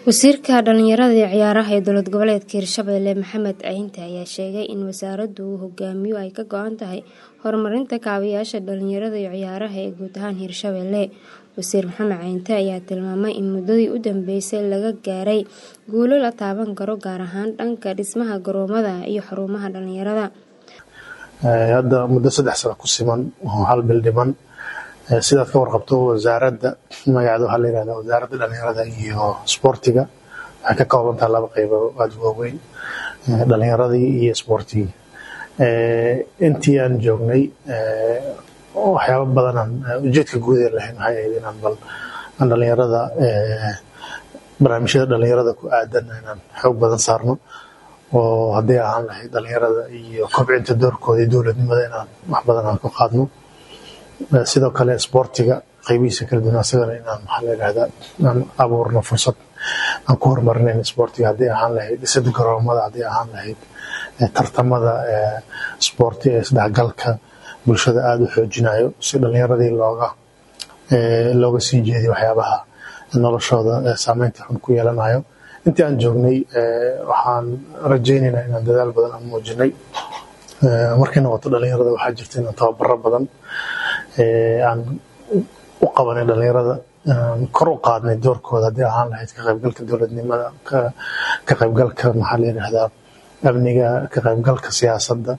wasiirka dhalinyarada iyo ciyaaraha ee dowlad goboleedka hirshabelle maxamed ciinte ayaa sheegay in wasaaraddu uu hogaamiyo ay ka go-an tahay horumarinta kaabayaasha dhalinyarada iyo ciyaaraha ee guud ahaan hirshabelle wasiir maxamed ciinte ayaa tilmaamay in muddadii u dambeysay laga gaaray guulo la taaban karo gaar ahaan dhanka dhismaha garoomada iyo xarumaha dhalinyarada hadda muddo saddex sano ku siman oo hal bil dhiman sidaad ka warqabto wasaaradda magaceeda waxaa la yihahdaa wasaaradda dhalinyarada iyo isboortiga waxay ka kooban tahay laba qeybo aada waaweyn dhalinyaradii iyo isboortigii intii aan joognay waxyaaba badanaan ujeedka guud ee lahayn waxay ahayd inaan bal aan dhalinyarada barnaamijyada dhalinyarada ku aadan inaan xoog badan saarno oo hadday ahaan lahayd dhalinyarada iyo kobcinta doorkooda iyo dowladnimada inaan wax badan aan ku qaadno sidoo kale isboortiga qaybihiisa kala duwan asagana inaan maxaa la yidhahdaa aan abuurno fursad aan ku horumarinayn isboortiga hadday ahaan lahayd dhisada garoomada hadday ahaan lahayd tartamada isboorti ee isdhexgalka bulshada aada u xoojinayo si dhalinyaradii looga looga sii jeediyo waxyaabaha noloshooda saameynta xun ku yeelanayo intii aan joognay waxaan rajaynaynaa inaan dadaal badan aan muujinay markay noqoto dhalinyarada waxaa jirta inaan tababaro badan aan u qabanay dhalinyarada kor u qaadnay doorkooda haddii ahaan lahayd ka qaybgalka dowladnimada ka qaybgalka maxaa la yidhahdaa amniga ka qaybgalka siyaasadda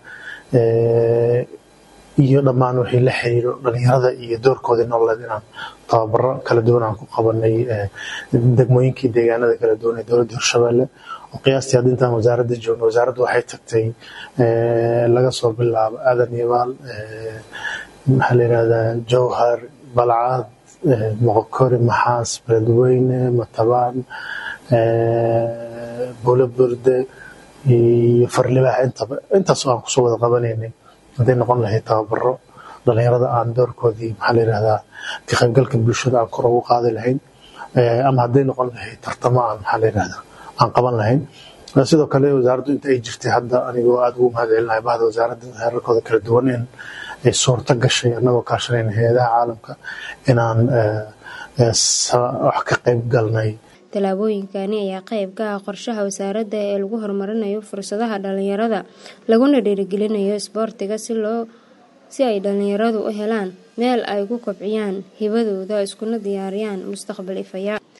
iyo dhammaan wixii la xiriiro dhalinyarada iyo doorkoodii nololeed inaan tababaro kala duwan aan ku qabanay degmooyinkii deegaanada kala duwan ee dowladda hirshabelle oo qiyaastii hadda intaan wasaaradda joogno wasaaraddu waxay tagtay laga soo bilaabo aadan yabaal maxaa la yidhahdaa jowhar balcad moqokori maxaas beledweyne matabaan buulo burde iyo farlibaax intaba intaas aan kusoo wada qabanaynay hadday noqon lahayd tababaro dhalinyarada aan doorkoodii maxaa la yidhahdaa ka qaybgalka bulshada aan kor ugu qaadi lahayn ama hadday noqon lahayd tartamo aan maxaa la yidhahdaa aan qaban lahayn sidoo kale wasaaraddu inta ay jirtay hadda anigoo aada ugu mahad celinahay bahda wasaaradda heerarkooda kala duwan in ay suurto gashay annagoo kaashanayna hay-adaha caalamka inaan wax ka qayb galnay tallaabooyinkani ayaa qayb ka ah qorshaha wasaaradda ee lagu horumarinayo fursadaha dhalinyarada laguna dhiirigelinayo isboortiga si loo si ay dhalinyaradu u helaan meel ay ku kobciyaan hibadooda iskuna diyaariyaan mustaqbal ifaya